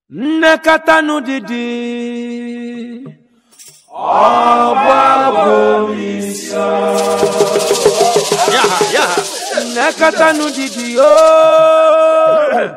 nnekọta n'ụdịdị Yaha, yaha. nnekọta n'ụdịdị ooo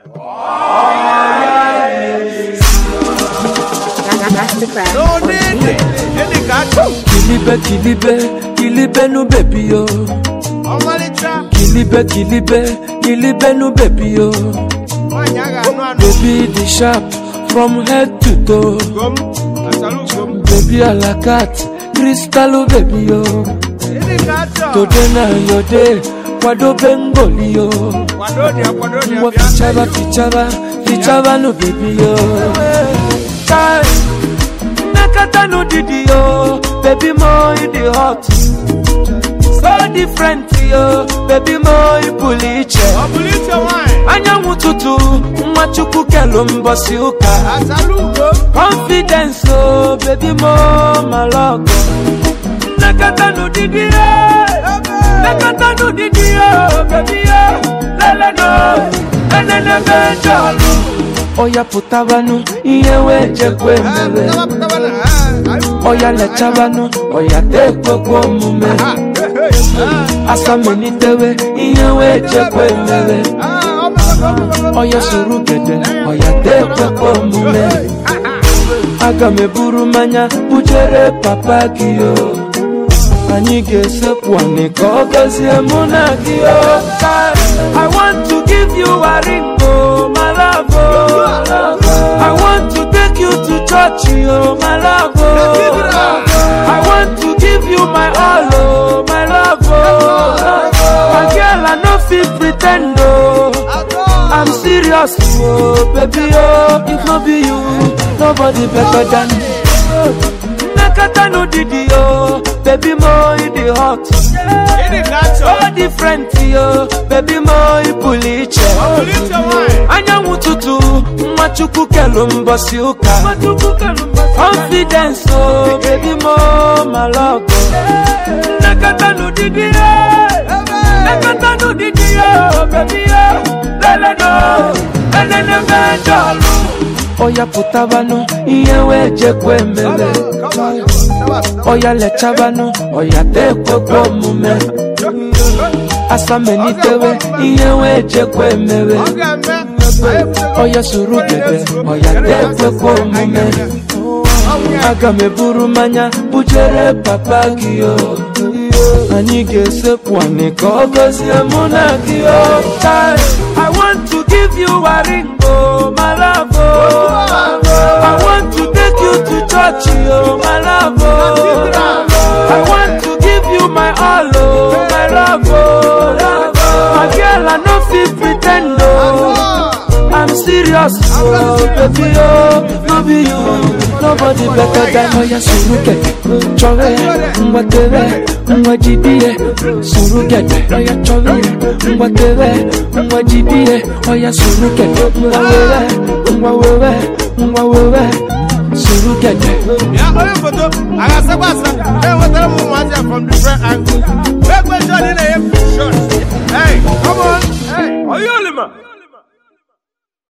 Masterclass. No need. Any gato. kilibe kilibe kilibe nu bebi yo Ọmalịcha. kilibe kilibe kilibe nu bebi yo Nwaanyị a ga-anụ anụ. baby the sharp from head to toe Ugom. Asalu ugom. baby alakat kristalu bebi yo Any gato. today na your day kwadobe ngoli yo Kwado dia, kwado dia. ngwa bịa. fichaba fichaba fichaba nu bebi yo Kai, nnekọta n'ụdịdị yo baby mo you dey hot so different yo baby mo ị pụrụ iche Ọ bụrụ iche nwaanyị. anyanwụ ụtụtụ nwa chukwu kelu mbọsị ụka Asalu ugom. confidence o baby mo malọgọ nnekọta n'ụdịdị ya nnekọta n'ụdịdị ya baby ya leleno enenebe jọlụ ọya pụtabanụ ihe wee jekwe mere Pụtaba, pụtaba na. ah, ah, ọya lechabanụ ọya tekwekwe omume ah, eh, eh, asamelitewe ihe wee jekwe mere ah, ah, ọ bụ- ọ bụ- ọ bụ- ọya soro gede ọya tekwekwe omume aga m eburu mmanya bujere papa gị o anyị ga-esekwu anị ka ọ gọzie mụ na gị o I want to give you a ring o my love o I want to take you to church o my love o I want to give you my all o my love o my girl I no fit pretend o I'm serious, oh baby, oh if no be you, nobody better than Nakata no didi, oh baby, mo you the hot. Any gato. So different, yo baby, mo you puliche. Ọ bụrụ iche nwaanyị. Anyanwụ ụtụtụ, nwa chukwu kelu mbọsị ụka. Confidence, oh baby, mo malọgọ. Nakata no didi, oh Nakata no didi, oh baby, oh lele no, lele mejọlụ. Ọya pụtabanụ, ihe wee jekwe mere. Ọya lechabanụ, ọya tekwekwe omume. Asamelitewe, ihe wee jekwe mere. Ọ ga-eme. Anyị ebuteghị- Ọya soro gede, ọya tekwekwe omume. Aga m eburu mmanya bujere papa gị o anyị ga-esekwu anị ka ọ gọzie mụ na gị o Kai, I want to give you a ring o my love o I want to take you to church o my love o I want to give you my all o my love o my girl I no fit pretend o I'm serious, oh baby, oh no be you, nobody better than Oya Surugede, chove, ngwatebe, ngwajibie, Surugede, Oya chove, ngwatebe, ngwajibie, Oya Surugede, ngwawewe, ngwawewe, ngwawewe, Surugede. Ya onye foto a ga-asakwa asa enwetara m ụmụazị a from different angles. Ekwe shot ị na-enye shot. Hey, come on. Hey, Oyolima.